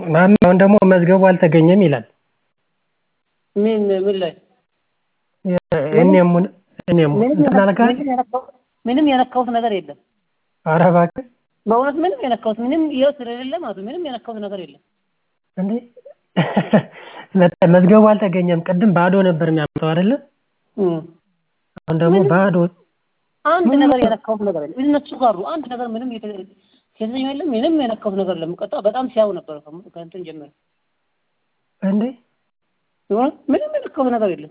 ማሚ አሁን ደግሞ መዝገቡ አልተገኘም ይላል። ምን ምን ላይ እኔሙን እኔሙ እንትን አልካል ምንም የነካሁት ነገር የለም። ኧረ እባክህ በእውነት ምንም የነካሁት ምንም ይኸው ስለሌለ ማለት ነው። ምንም የነካሁት ነገር የለም። እንዴ መዝገቡ አልተገኘም። ቅድም ባዶ ነበር የሚያመጣው አይደለ? አሁን ደግሞ ባዶ አንድ ነገር የነካሁት ነገር የለም። እነሱ ጋሩ አንድ ነገር ምንም የተገኘ የለም። ምንም የነካሁት ነገር የለም። ቀጣ በጣም ሲያው ነበር ከእንትን ጀመረ እንዴ ምንም የነካሁት ነገር የለም።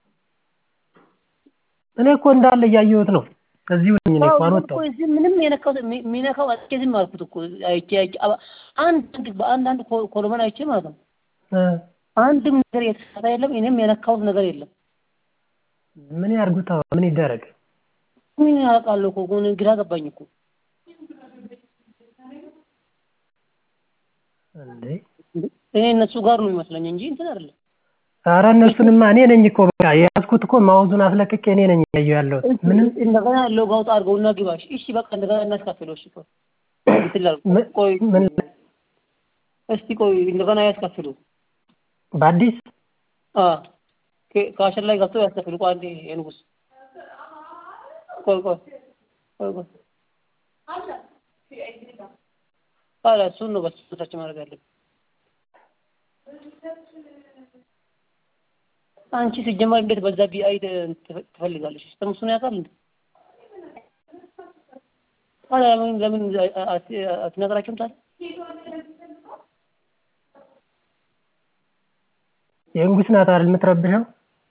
እኔ እኮ እንዳለ እያየሁት ነው። እዚሁ ነኝ እኔ እኮ አልወጣሁም። እዚህ ምንም የነካሁት የሚነካው አጥቼ ዝም አልኩት እኮ አይቼ አይቼ አንድ በአንድ አንድ ኮሎመን አይቼ ማለት ነው። አንድም ነገር የተሳተ የለም። እኔም የነካሁት ነገር የለም። ምን ያርጉት? ምን ይደረግ? ምን ያውቃለሁ እኮ ግራ ገባኝ እኮ እንዴ እኔ እነሱ ጋር ነው የሚመስለኝ እንጂ እንትን አይደለም። ኧረ እነሱንማ እኔ ነኝ እኮ በቃ የያዝኩት እኮ ማውዙን አስለቅቄ እኔ ነኝ እያየሁ ያለሁት። ምንም እንደገና ሎግ አውጥ አድርገውና ግባ። እሺ በቃ እንደገና እናስካፍለው። እሺ ቆይ ትላል ቆይ ምን እስቲ ቆይ እንደገና ያስከፍሉ። በአዲስ አ ከአሸር ላይ ገብተው ያስከፍሉ። ቆይ አንዴ የንጉስ ቆይ ቆይ ቆይ ቆይ አላ እሱን ነው በሱ ታች ማድረግ ያለብን። አንቺ ሲጀመር እንዴት በዛ ቢአይ ትፈልጋለሽ? ሲስተም እሱን ያውቃል እንዴ? ታዲያ ለምን ለምን አትነግራቸውም ታዲያ? የንጉስ ናት አይደል የምትረብሸው?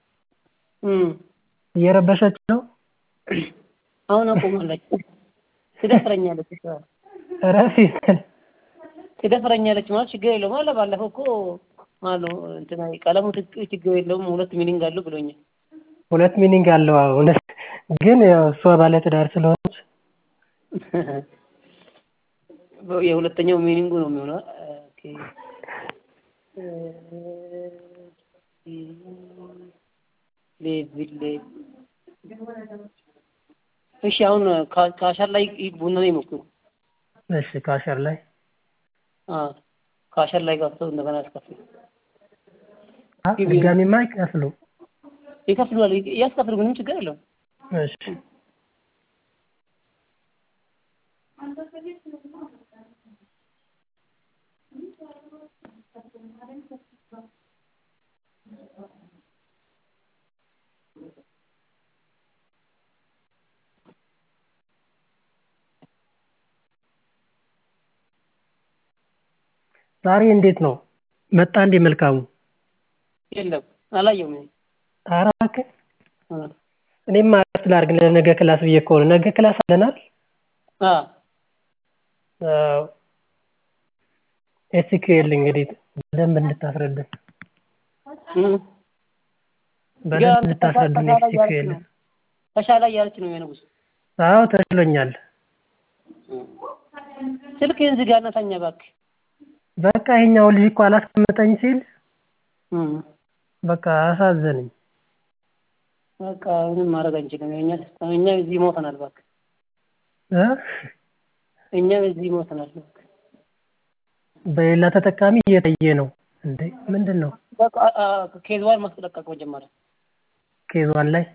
እየረበሸች ነው። አሁን አቆማለች። ትደፍረኛለች። እረፊ ትደፍረኛለች ማለት ችግር የለውም አለ። ባለፈው እኮ ማለት ነው እንትና ቀለሙ ችግር የለውም ሁለት ሚኒንግ አለው ብሎኛል። ሁለት ሚኒንግ አለው። አሁን ግን ያው እሷ ባለትዳር ስለሆነች የሁለተኛው ሚኒንጉ ነው የሚሆነው። ኦኬ ሌቪል እሺ፣ አሁን ከአሻር ላይ ቡና ነው ይሞክሩ። እሺ፣ ከአሻር ላይ አዎ፣ ከአሻር ላይ ገብተው እንደገና ያስከፍሉ። ድጋሚማ ይከፍሉ ይከፍሉዋል፣ ያስከፍሉ፣ ምንም ችግር የለውም። እሺ ዛሬ እንዴት ነው መጣ እንዴ መልካሙ? የለም አላየውም። ኧረ እባክህ እኔማ እረፍት ላድርግ ለነገ ክላስ ብዬ እኮ ነው። ነገ ክላስ አለናል? አዎ ኤስኪዩኤል እንግዲህ በደንብ እንድታስረዳን በደንብ እንድታስረዱን ኤስኪዩኤል። ተሻለ እያለች ነው የንጉስ። አዎ ተሽሎኛል። ስልክህን ዝጋና ተኛ እባክህ። በቃ ይሄኛው ልጅ እኮ አላስቀምጠኝ ሲል በቃ አሳዘነኝ። በቃ ምንም ማድረግ አንችልም። እኛ እኛ እዚህ ሞተናል እባክህ። እ እኛም እዚህ ሞተናል እባክህ። በሌላ ተጠቃሚ እየታየ ነው እንዴ? ምንድን ነው? በቃ ኬዝዋን ማስለቀቅ መጀመሪያ ኬዝዋን ላይ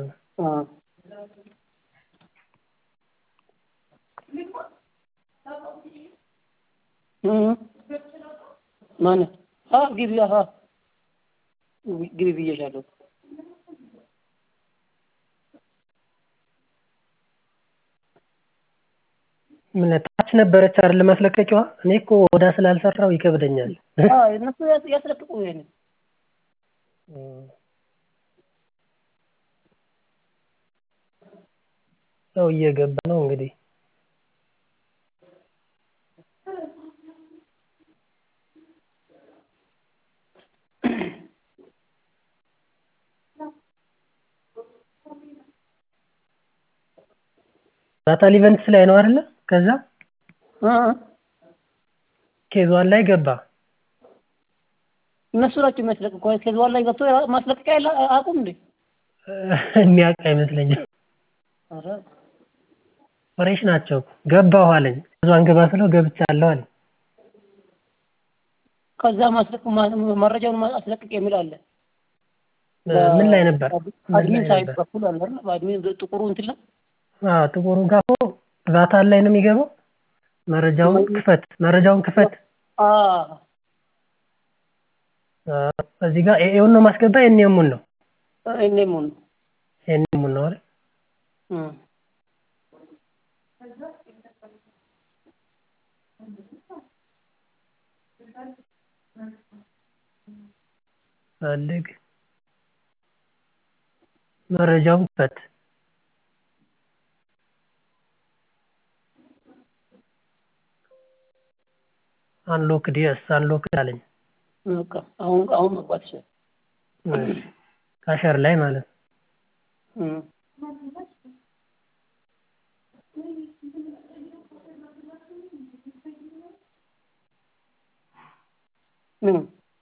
ማነው? አዎ ግቢ አዎ ግቢ ብዬሻለሁ። ምን ታች ነበረች አይደል ማስለቀቂያዋ? እኔ እኮ ወዳ ስላልሰራው ይከብደኛል። አዎ እነሱ ያስለቅቁ ይሄንን ሰው እየገባ ነው እንግዲህ ዳታል ኢቨንትስ ላይ ነው አይደለ? ከዛ ኬዝዋን ላይ ገባ። እነሱ ናቸው የሚያስለቅቁ። ኬዝዋን ላይ ገብቶ ማስለቀቂያ ያለ አቁም እንዴ የሚያውቅ አይመስለኝም። ፍሬሽ ናቸው። ገባሁ አለኝ። ኬዝዋን ግባ ስለው ገብቻለሁ አለኝ። ከዛ ማስለቅ መረጃውን አስለቅቅ የሚል አለ። ምን ላይ ነበር? አድሚን ሳይት በኩል አለ አይደል? በአድሚን ጥቁሩ እንትን ላይ አዎ፣ ጥቁሩ ጋር እኮ ቫታል ላይ ነው የሚገባው። መረጃውን ክፈት፣ መረጃውን ክፈት። አዎ እዚህ ጋር ኤኤውን ነው ማስገባ ኤንኤሙን ነው ኤንኤሙን ነው ኤንኤሙን ነው አይደል? ፈልግ መረጃውን ክፈት። አንሎክድ የስ አንሎክድ አለኝ። በቃ አሁን አሁን መግባት ይችላል። ካሸር ላይ ማለት ነው። ምን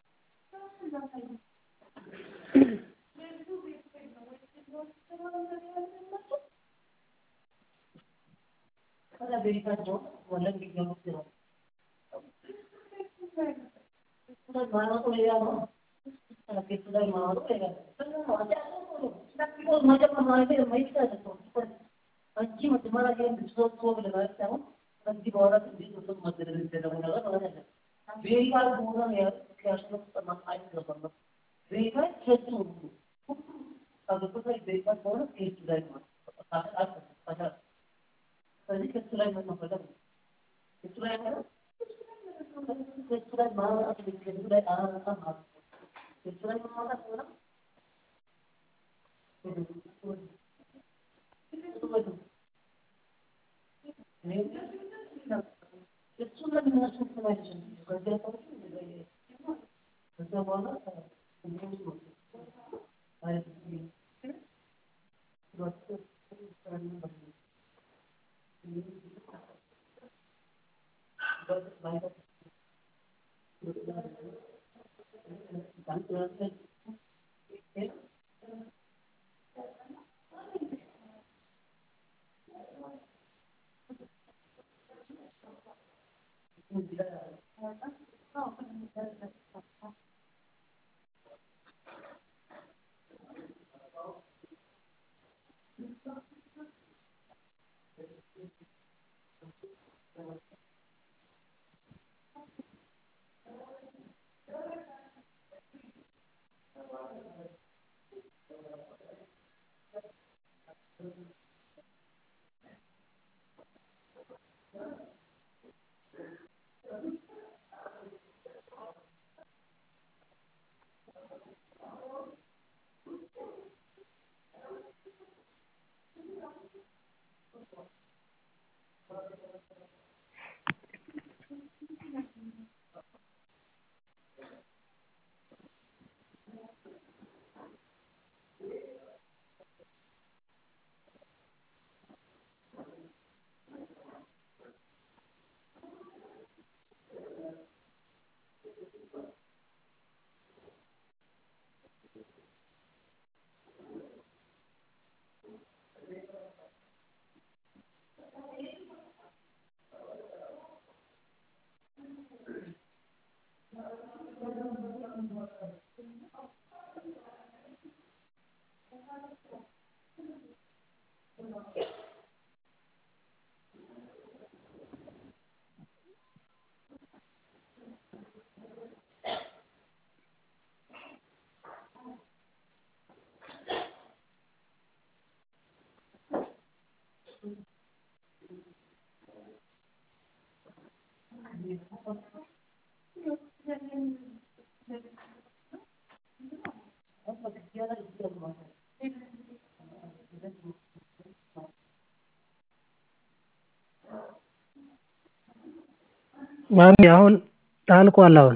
ማሚ አሁን አልቋል አሁን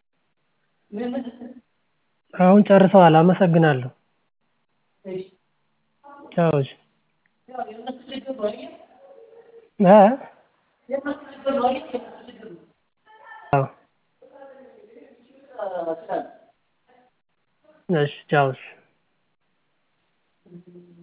አሁን ጨርሰዋል አመሰግናለሁ ቻው እሺ እ አዎ እሺ ቻው እሺ